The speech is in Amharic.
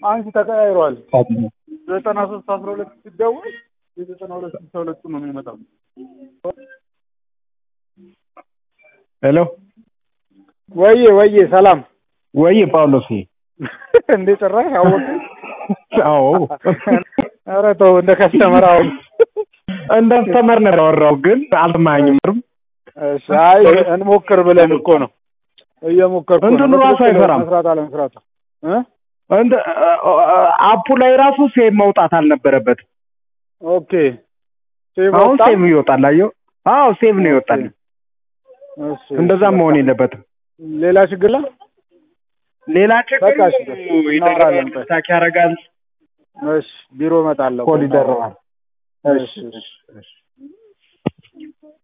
አንቺ ተቀያይሯል። ዘጠና ሶስት አስራ ሁለት ሲደውል የዘጠና ሁለት ስልሳ ሁለቱ ነው የሚመጣው። ሄሎ ወዬ ወዬ ሰላም ወይ ጳውሎስ እንዴ ጭራሽ አወቅ አዎ ኧረ ተው እንደ ከስተመር አሁን እንደ አስተማር ነው ያወራው ግን አልሰማኝም እሺ አይ እንሞክር ብለን እኮ ነው እየሞከርኩ ነው እንትኑ ራሱ በትክክል አይሰራም። መስራት አለመስራት እ እንደ አፑ ላይ ራሱ ሴቭ መውጣት አልነበረበትም ኦኬ ሴቭ አሁን ወጣ? ሴቭ ይወጣል አየሁ አዎ ሴቭ ነው ይወጣል እሺ እንደዛም መሆን የለበትም ሌላ ችግር ላይ ሌላ ችግር በቃ እሺ፣ እናወራለን። ይደረጋል ታክ ያደርጋል እሺ ቢሮ እመጣለሁ ኮድ ይደረጋል እሺ እሺ